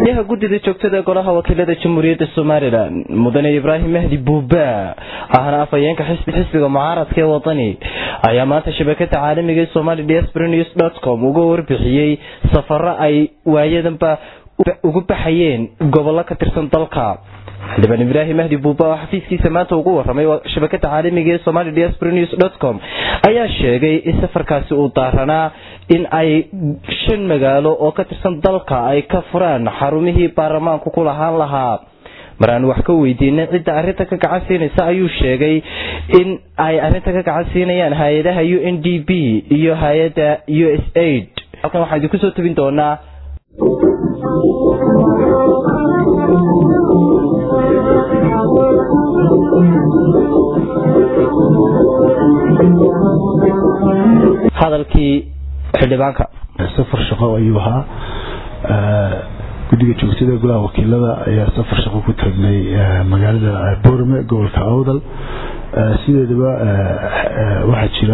yaha guddida joogtada golaha wakiilada jamhuuriyadda somalilan mudane ibraahim mahdi buuba ahna afhayeenka xisbi xisbiga mucaaradka ee wadani ayaa maanta shabakada caalamiga ee somali diaspora news dot com uga warbixiyey safaro ay waayadanba ugu baxayeen gobollo ka tirsan dalka xildhibaan ibraahim mahdi buuba oo xafiiskiisa maanta ugu waramay shabakada caalamiga ee somali diaspora news dot com ayaa sheegay in safarkaasi uu daaranaa in ay shan magaalo oo ka tirsan dalka ay ka furaan xarumihii baarlamaanku ku lahaan lahaa maraan wax ka weydiinay cidda arrinta ka gacan siinaysa ayuu sheegay in ay arrinta ka gacan siinayaan hay-adaha u n d b iyo hay-adda u s aid halkan waxaan idinku soo tabin doonaa hadalkii xildhibaanka safar shaqo ayuu ahaa guddiga joogtada golaha wakiilada ayaa safar shaqo ku tagnay magaalada boorame gobolka awdal sideedaba waxaa jira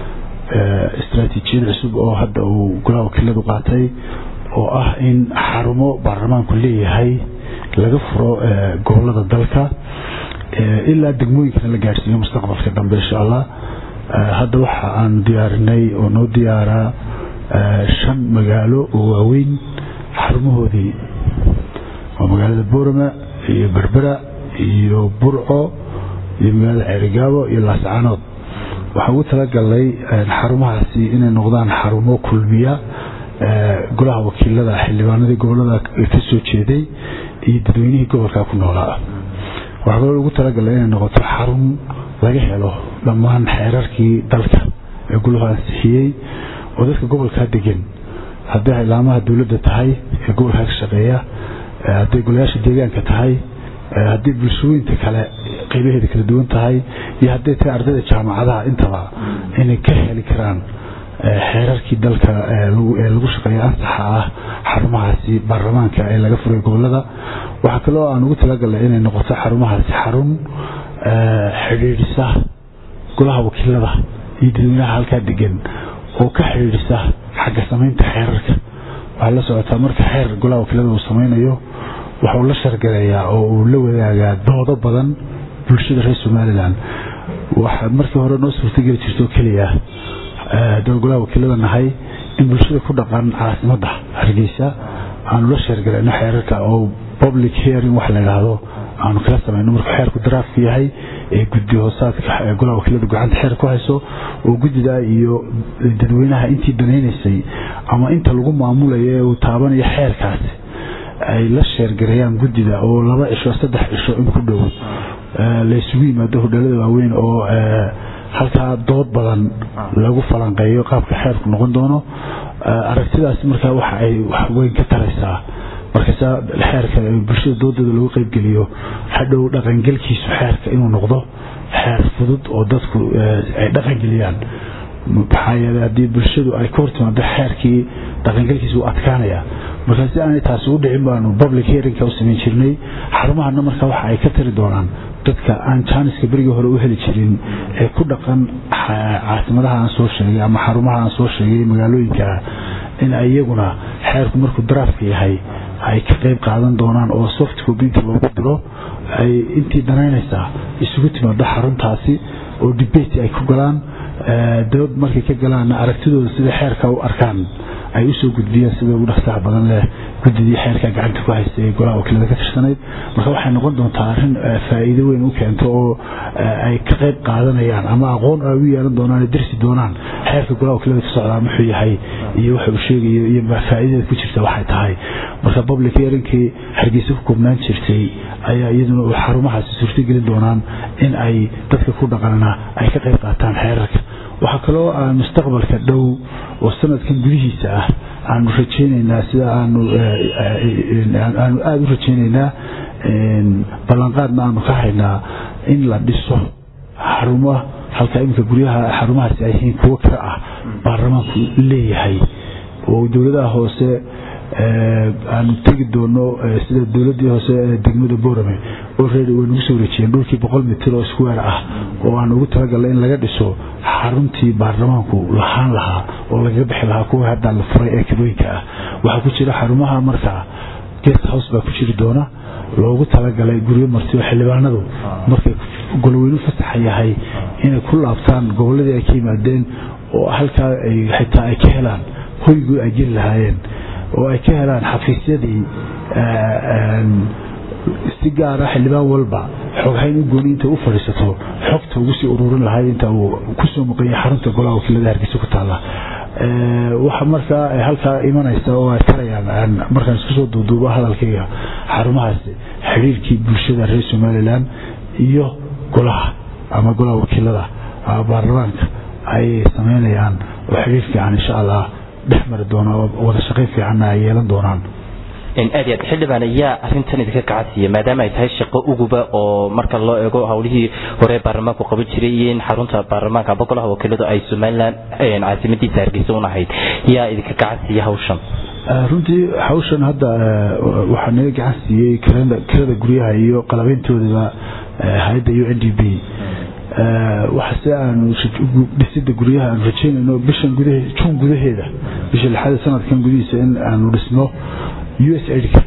istraatiijiyad cusub oo hadda uu golaha wakiiladu qaatay oo ah in xarumo baarlamaanku leeyahay laga furo gobolada dalka ilaa degmooyinkana la gaadhsiiyo mustaqbalka dambe insha allah hadda waxa aan diyaarinay oo noo diyaaraa shan magaalo oo waaweyn xarumahoodii waa magaalada boorama iyo berbera iyo burco iyo magaalada ceerigaabo iyo laascaanood waxaan ugu talagalnay xarumahaasi inay noqdaan xarumo kulmiya golaha wakiilada xildhibaanadii gobolada ka soo jeeday iyo dadweynihii gobolka ku noolaa waxaa kaloo ugu talagalay inay noqoto xarun laga helo dhammaan xeerarkii dalka ee guluhu ansixiyey oo dadka gobolkaa degan hadday ilaamaha dowladda tahay ee gobolkaa ka shaqeeya hadday golayaasha deegaanka tahay hadday bulshooyinta kale qeybaheeda kala duwan tahay iyo hadday tahay ardayda jaamacadaha intaba inay ka heli karaan xeerarkii dalka ee lagu shaqeeya ansaxa ah xarumahaasi baarlamaanka ee laga furay gobolada waxaa kaloo aan ugu talagalnay inay noqoto xarumahaasi xarun xidhiidhisa golaha wakiilada iyo dadweynaha halkaa degan oo ka xidhiidhisa xagga samaynta xeerarka waxaa la socotaa marka xeer golaha wakiilada uu samaynayo waxauu la shargaleeyaa oo uu la wadaagaa doodo badan bulshada reer somalilan waxaa markii hore noo suurtageli jirtoo keliya daba golaha wakiilada nahay in bulshada ku dhaqan caasimada hargeysa aanu la sheergalayno xeerarka oo public hearing wax la yidhaahdo aanu kala samayno markuu xeerku daraafku yahay ee guddi hoosaadka golaha wakiiladu gacanta xeer ku hayso oo guddida iyo dadweynaha intii danaynaysay ama inta lagu maamulayo ee uu taabanayo xeerkaasi ay la sheergareeyaan guddida oo laba cisho saddex cisho in ku dhow laysugu yimaado hodheelada waaweyn oo halkaa dood badan lagu falanqeeyo qaabka xeerku noqon doono aragtidaasi markaa waxa ay waxweyn ka taraysaa markasa xeerka bulshada doodooda lagu qeybgeliyo hadhow dhaqangelkiisu xeerka inuu noqdo xeer fudud oo dadku ay dhaqangeliyaan maxaa yeele haddii bulshadu ay ka hortimaado xeerkii dhaqangelkiisa uu adkaanaya markaa si aanay taasi u dhicin baanu public hearingka u samayn jirnay xarumahana marka waxa ay ka tari doonaan dadka aan jaaniska berigii hore u heli jirin ee ku dhaqan caasimadaha aan soo sheegay ama xarumaha aan soo sheegay magaalooyinka in iyaguna xeerku markuu daraafka yahay ay ka qayb qaadan doonaan oo soft copinta loogu diro ay intii danaynaysaa isugu timaado xaruntaasi oo debate ay ku galaan dood markay ka galaanna aragtidooda sida xeerka u arkaan ay usoo gudbiyeen sida ugu dhaqsaha badan leh guddidii xeerka gacanta ku haystay ee golaha wakiilada ka tirsanayd marka waxay noqon doontaa arrin faa'iido weyn u keento oo ay ka qayb qaadanayaan ama aqoon ay u yeelan doonaan darsi doonaan xeerka golaha wakiilada ka socdaa muxuu yahay iyo waxa uu sheegayo iyo faa'iidada ku jirta waxay tahay marka public hearingkii hargeysa ku koobnaan jirtay ayaa iyaduna xarumahaasi suurtagelin doonaan in ay dadka ku dhaqanna ay ka qayb qaataan xeerarka waxaa kaloo aan mustaqbalka dhow oo sanadkan gudihiisa ah aanu rajeyneynaa sida aanu aanu aada u rajeyneynaa ballanqaadna aanu ka haynaa in la dhiso xarumo halka iminka guryaha xarumahaasi ay yihiin kuwo kale ah baarlamaanku leeyahay oo dowladaha hoose aanu tegi doono sida dowladii hoose ee degmada boorame already way nagu soo wareejiyeen dhulkii boqol mitir oo square ah oo aan ugu talagalnay in laga dhiso xaruntii baarlamaanku lahaan lahaa oo lagaga bixi lahaa kuwa hadda la furay ee kabooyinka ah waxaa ku jira xarumaha markaa guest house baa ku jiri doona loogu talagalay guryo marti oo xildhibaanadu markay golweynu fasaxa yahay inay ku laabtaan goboladii ay ka yimaadeen oo halkaa xitaa ay ka helaan hoygii ay jiri lahaayeen oo ay ka helaan xafiisyadii si gaara xildhibaan walba xoghayn u gooni inta u fadhiisato xogta ugu sii ururin lahay inta uu kusoo muqayay xarunta golaha wakiilada hargeysa ku taalla waxa markaa halkaa imanaysa oo ay tarayaan markaan isku soo duuduubo hadalkayga xarumahaasi xidhiirkii bulshada reer somalilan iyo golaha ama golaha wakiilada baarlamaanka ayay sameynayaan oo xidhiir fiican insha allah dhex mari doona oo wada shaqayn fiicanna ay yeelan doonaan aad aad xildhibaan ayaa arintan idinka kacasiiya maadaama ay tahay shaqo uguba oo marka loo eego howlihii hore baarlamaanku qaban jiray iyo in xarunta baarlamaanka amba golaha wakiiladu ay somalilan caasimadiisa hargeysa unahayd yaa idinka kacasiiya hawshan runtii hawshan hadda waxaa naga gacan siiyey kirada guryaha iyo qalabeyntoodaba hay-adda u n d b waxa si aanu dhisida guryaha aanu rajeynayno bishan gudahe juun gudaheeda bisha lixaad sanadkan gudihiisa in aanu dhisno u s aidka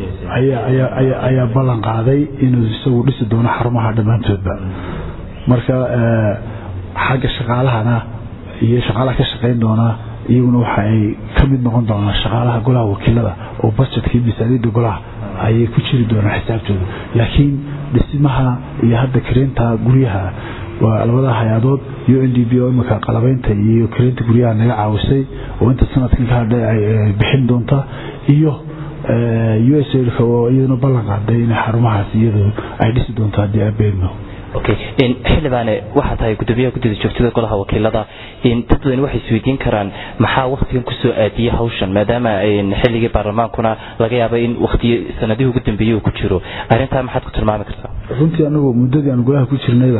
ayaa ballan qaaday inuu isagu dhisi doono xarumaha dhammaantoodba marka xagga shaqaalahana iyo shaqaalaha ka shaqayn doonaa iyaguna waxa ay ka mid noqon doonaan shaqaalaha golaha wakiilada oo budgetkii miisaaniyadda golaha ayay ku jiri doonaan xisaabtooda laakiin dhismaha iyo hadda kareynta guryaha waa labada hay-adood u n d b oo imika qalabeynta iyo kareynta guryaha naga caawisay oo inta sanadkan ka hadhay ay bixin doonta iyo u s a oo iyaduna ballan qaaday in xarumahaas iyadu ay dhisi doonto haddii abeedno xildhibaane waxaa tahay gudoomiyaha guddida joogtada golaha wakiilada dad badan waxay isweydiin karaan maxaa waktigan kusoo aadiyey hawshan maadaama xilligii baarlamaankuna laga yaaba in waktiyo sanadihii ugu dambeeyey uu ku jiro arrintaa maxaad ku tilmaami kartaa runtii anagu muddadii aan golaha ku jirnayba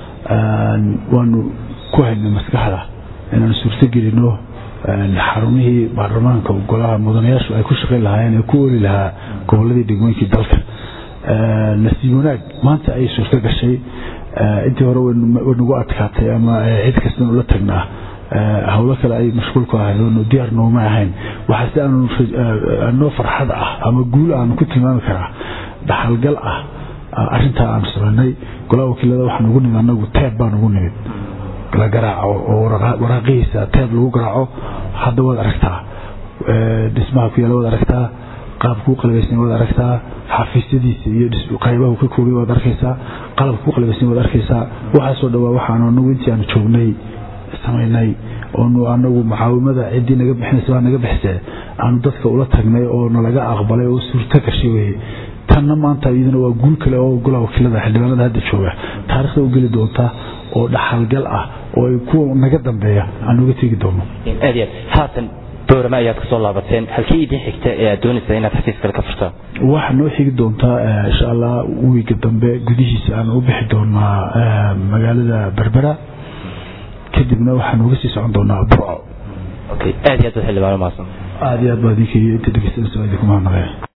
waanu ku haynay maskaxda inaanu suurto gelino xarumihii baarlamaanka golaha mudanayaashu ay ku shaqayn lahaayeen ee ku oli lahaa goboladii degmooyinkii dalka nasiib wanaag maanta ayay suurto gashay intii hore way nagu adkaatay ama cid kastan ula tagnaa howlo kale ay mashquul ku ahayd oonu diyaar nooma ahayn waxaa si aanoo farxad ah ama guul aanu ku tilmaami karaa dhaxalgal ah arintaa aanu samaynay golaha wakiilada waxaan ugu nimid anagu teeb baan ugu nimid la garaaco oo waraaqihiisa teeb lagu garaaco hadda waad aragtaa dhismaha ku yaala waad aragtaa qaabku u qalbaysan waad aragtaa xafiisyadiisa iyo qaybahu ka koogay waad arkaysaa qalabka ku qalbaysan waad arkaysaa waxaasoo dhawaa waxaanu anagu intii aanu joognay samaynay oonu anagu mucaawimada ciddii naga bixinaysa waa naga bixisee aanu dadka ula tagnay oo nalaga aqbalay oo suurto gashay weye tanna maanta iyaduna waa guul kale oo golaha wakiilada xildhibaanada hadda jooga taarikhda u geli doonta oo dhaxalgal ah oo ay kuwa naga dambeeya aan uga tegi doono aad aad haatan boorama ayaad kasoo laabateen halkii idin xigta ee aad doonaysa inaad xafiis kale ka furtaan waxaa noo xigi doontaa insha allah wiiga dambe gudihiisa aan u bixi doonaa magaalada berbera kadibna waxaan uga sii socon doonaa burco aad iyo aad baad xildhibaano mahadsan aad iyo aad baa idinka iyo inta dhegeysanaysa waa idinku mahadnaqaya